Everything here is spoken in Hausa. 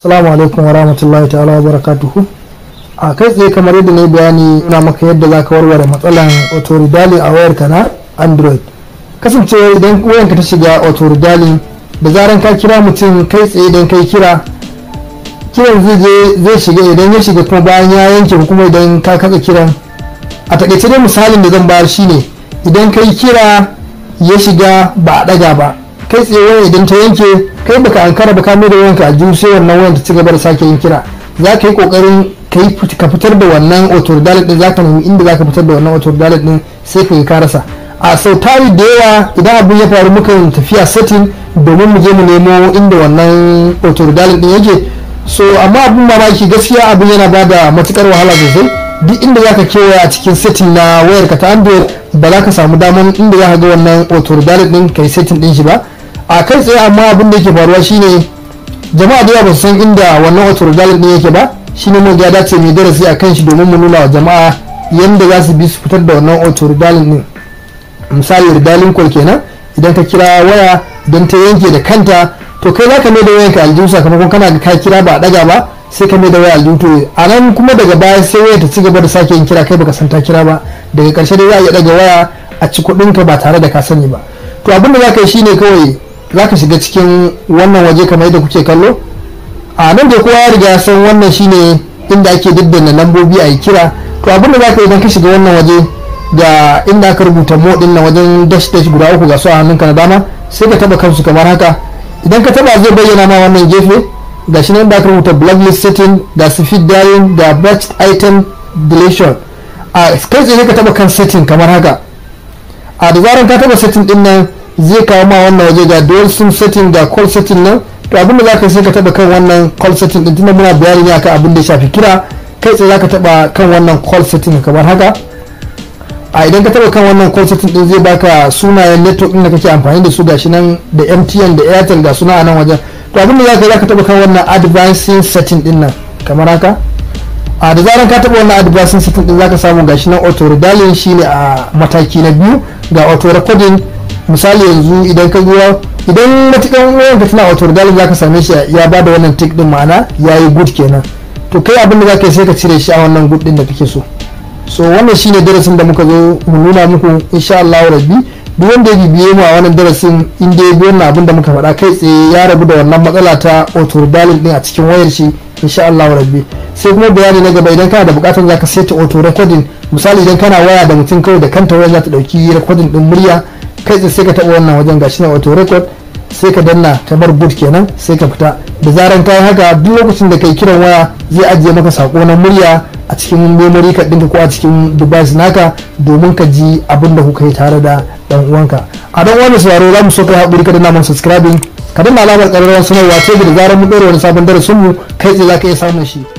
Assalamu alaikum wa rahmatullahi ta'ala wa barakatuhu. A kai tsaye kamar yadda na yi bayani na maka yadda za ka warware matsalan autoridali a wayarka na Android. Kasancewa idan wayanka ta shiga autoridali da zaran ka kira mutum kai tsaye idan kai kira kiran zai je zai shiga idan ya shiga kuma bayan ya yanke ko kuma idan ka katsa kiran a takaice dai misalin da zan bayar shine idan kai kira ya shiga ba a daga ba kai tsaye waya idan ta yanke kai baka ankara ba ka mai da wayanka a jihu sai wannan wayan ta ci gaba da sake yin kira za ka yi kokarin ka fitar da wannan autoridalin din za ka nemi inda za ka fitar da wannan autoridalin din sai ka yi ka rasa a sau tari da yawa idan abin ya faru muka tafiya setting domin mu je mu nemo inda wannan autoridalin din yake so amma abin mamaki gaskiya abin yana ba da matukar wahala sosai duk inda za ka kewaya a cikin setting na wayar ka ta android ba za ka samu daman inda za ka ga wannan autoridalin din ka yi setting din shi ba a kai tsaye amma abin da yake faruwa shine jama'a da yawa ba su san inda wannan autoridalin din yake ba shine mu ya dace mai darasi a kan shi domin mu nuna wa jama'a yadda za su bi su fitar da wannan autoridalin din misali ridalin call kenan idan ka kira waya don ta yanke da kanta to kai za ka mai da wayanka aljihu sakamakon kana ga ka kira ba a daga ba sai ka mai da waya aljihu to a nan kuma daga baya sai waya ta ci gaba da sake yin kira kai baka san ta kira ba daga karshe dai za a iya daga waya a ci kuɗinka ba tare da ka sani ba to abin da za ka yi shine kawai za ka shiga cikin wannan waje kamar yadda kuke kallo a nan da kowa ya riga ya san wannan shine inda ake daddana lambobi a yi kira to abin da za ka yi idan ka shiga wannan waje ga inda aka rubuta mo din na wajen dash dash guda uku ga su a hannunka na dama sai ka taba kansu kamar haka idan ka taba zai bayyana ma wannan gefe ga shi nan da aka rubuta blacklist setting da speed dialing da batch item deletion a kai tsaye ka taba kan setting kamar haka a da zaran ka taba setting din nan zai kawo ma wannan waje ga dual sim setting ga call setting nan to abinda za ka sai ka taba kan wannan call setting din tunda muna bayani ne akan abin da ya shafi kira kai tsaye za ka taba kan wannan call setting kamar haka a idan ka taba kan wannan call setting din zai baka sunayen network din da kake amfani da su gashi nan da MTN da Airtel ga suna a nan wajen to abinda za ka za ka taba kan wannan advancing setting din nan kamar haka a da zaran ka taba wannan advancing setting din zaka samu gashi nan auto redialing shine a mataki na biyu ga auto recording misali yanzu idan ka zuwa idan matukan wayan ka tana auto redialing zaka same shi ya bada wannan tick din ma'ana yayi good kenan to kai abin da zaka yi sai ka cire shi a wannan good din da kake so so wannan shine darasin da muka zo mu nuna muku insha Allah rabbi duk wanda ya bibiye mu a wannan darasin in dai bi wannan abin da muka faɗa kai tsaye ya rabu da wannan matsala ta auto redialing din a cikin wayar shi insha Allah rabbi sai kuma bayani na gaba idan kana da bukatar zaka saita auto recording misali idan kana waya da mutum kawai da kanta waya za ta dauki recording din murya kai tsaye sai ka taba wannan wajen gashi na auto record sai ka danna kamar boot kenan sai ka fita da zaran kai haka duk lokacin da kai kiran waya zai ajiye maka sako na murya a cikin memory card ɗinka ko a cikin device naka domin ka ji abin da kuka yi tare da dan uwanka a don wani sauraro za mu so kai haƙuri ka danna mana subscribing ka danna alamar ƙararrawar sanarwa ce da zarar mun ɗora wani sabon darasin mu kai tsaye za ka iya samun shi